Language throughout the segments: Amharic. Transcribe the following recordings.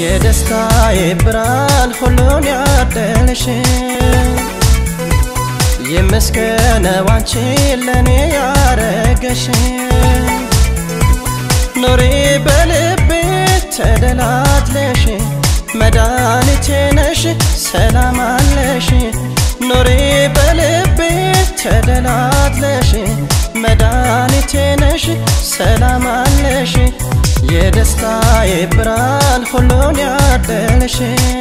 የደስታዬ ብርሃን ሁሉን ያደለሽ ይመስገነው አንቺን ለእኔ ያረገሽ ኑሪ በልቤ ተደላትለሽ መድኃኒቴ ነሽ ሰላም አለሽ ኑሪ በልቤ ተደላትለሽ መድኃኒቴ ነሽ ሰላም አለሽ የደስታዬ ብርሃን ሁሉን ያደለሽ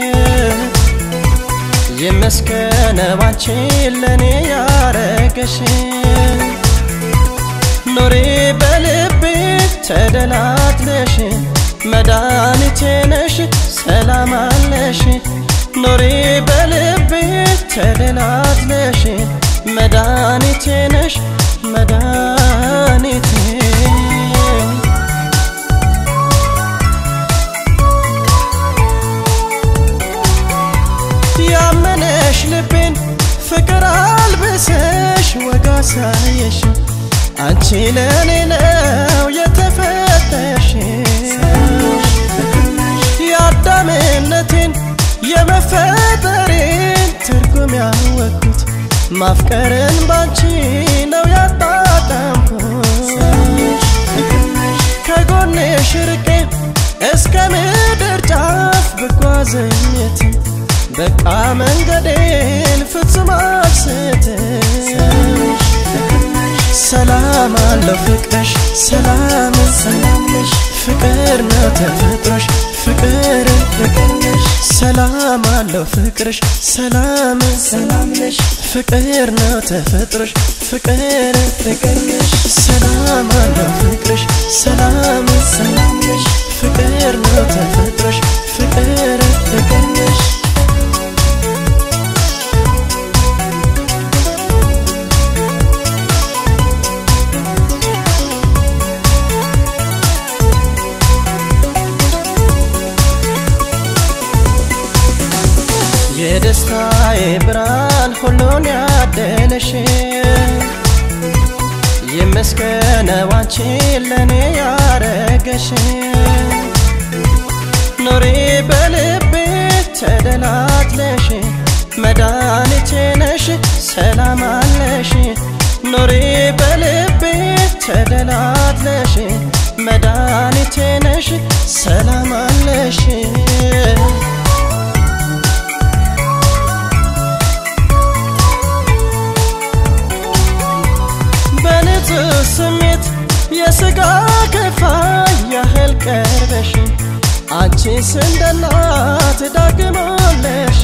ይመስገነው አንቺን ለእኔ ያረገሽ ኑሪ በልቤ ተደላትለሽ መድኃኒቴ ነሽ ሰላም አለሽ ኑሪ በልቤ ተደላትለሽ መድኃኒቴ ነሽ መድኃኒቴ ያመነሽ ልቤን ፍቅር አልብሰሽ ወጋ ሳየሽ አንቺ ለእኔ ነው የተፈተሽ የአዳምነቴን የመፈጠሬን ትርጉም ያወቅኩት ማፍቀርን ባንቺ ነው ያጣጣምኩት ከጎንሽ ርቄ እስከ ምድር ጫፍ ብጓዘኝትም በቃ መንገዴን ፍጹም አልስትም ሰላም አለው ፍቅርሽ ሰላም ሰላምሽ ፍቅር ነው ተፈጥሮሽ ፍቅር ፍቅርሽ ሰላም አለው ፍቅርሽ ሰላም ሰላምሽ ፍቅር ነው ተፈጥሮሽ ፍቅር ፍቅርሽ ሰላም አለው ፍቅርሽ ሰላም ሰላምሽ ፍቅር ነው ተፈጥሮሽ ፍቅር ፍቅርሽ የደስታዬ ብርሃን ሁሉን ያደለሽ ይመስገነው አንቺን ለእኔ ያረገሽ ኑሪ በልቤ ተደላትለሽ መድኃኒቴ ነሽ ሰላም አለሽ ኑሪ በልቤ ተደላትለሽ መድኃኒቴ ነሽ ሰላም አለሽ በንጹህ ስሜት የሥጋ ክፋይ ያህል ቀርበሽ አንቺስ እንደ እናት ዳግም ወለሽ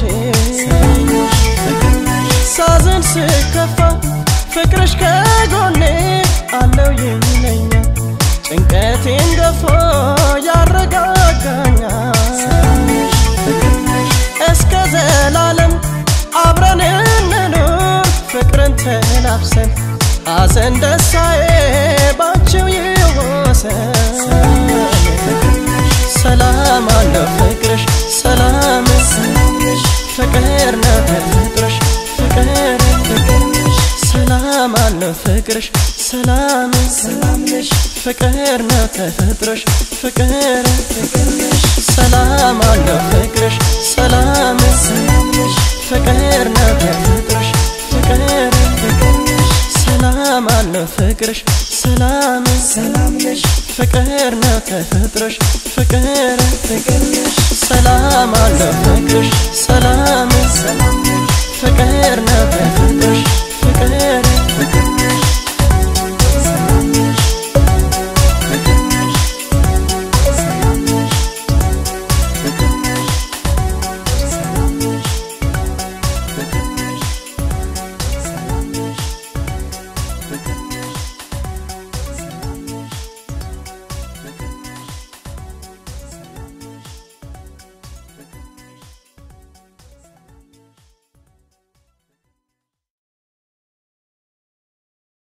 ሳዝን ስከፋ ፍቅርሽ ከጎኔ አለው ይለኛል ጭንቀቴን ገፎ ያረጋጋኛል እስከ ዘላለም አብረን እንኑር ፍቅርን ተላብሰን ሐዘን ደስታዬ ባንቺው ይወሰን ሰላም አለው ፍቅርሽ ሰላም ፍቅር ነው ተፈጥሮሽ ፍቅር ሰላም አለው ፍቅርሽ ሰላም ሰላምሽ ፍቅር ነው ተፈጥሮሽ ፍቅር ሰላም አለው ፍቅርሽ ሰላም ሰላምሽ ፍቅር ነው ተፈጥሮሽ ፍቅር ሰላም አለው ፍቅርሽ ሰላም ሰላምሽ ፍቅር ነው ተፈጥሮሽ ፍቅር ፍቅርሽ ሰላም አለው ፍቅርሽ ሰላም ሰላምሽ ፍቅር ነው ተፈጥሮሽ ፍቅር ፍቅር